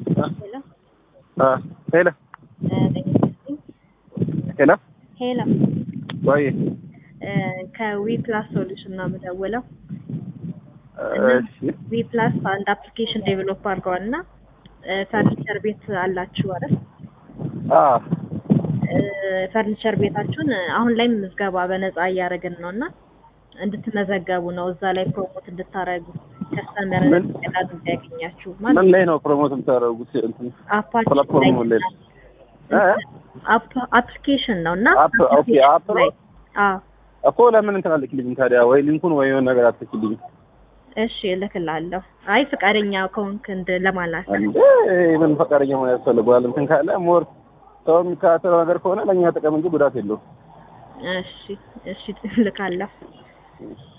ሄሎ ሄሎ ሄሎ ሄሎ ወይ ከዊ ፕላስ ሶሉሽን ነው የምደውለው። እሺ ዊ ፕላስ አንድ አፕሊኬሽን ዴቨሎፕ አድርገዋል እና ፈርኒቸር ቤት አላችሁ አይደል? አ ፈርኒቸር ቤታችሁን አሁን ላይ ምዝገባ በነፃ እያደረግን ነው እና እንድትመዘገቡ ነው እዛ ላይ ፕሮሞት እንድታደርጉ ከስተመር ምን? ቀላል እንዲያገኛችሁ ምን ማለት ላይ ነው ፕሮሞት የምታደርጉት? እንትን አፓችን ፕላትፎርሙ ላይ ነው? እ? አፕሊኬሽን ነው እና አፕ ኦኬ አፕ ነው ላይ አዎ እኮ ለምን እንትን አልክልኝም ታዲያ? ወይ ሊንኩን ወይ የሆነ ነገር አትልክልኝም እሺ እልክልሃለሁ። አይ ፈቃደኛ ከሆንክ እንድ ለማለት እንዴ? ምን ፈቃደኛ መሆን ያስፈልገዋል? እንትን ካለ ሞር ሰው የሚከታተለው ነገር ከሆነ ለእኛ ጥቅም እንጂ ጉዳት የለውም። እሺ እሺ እልካለሁ።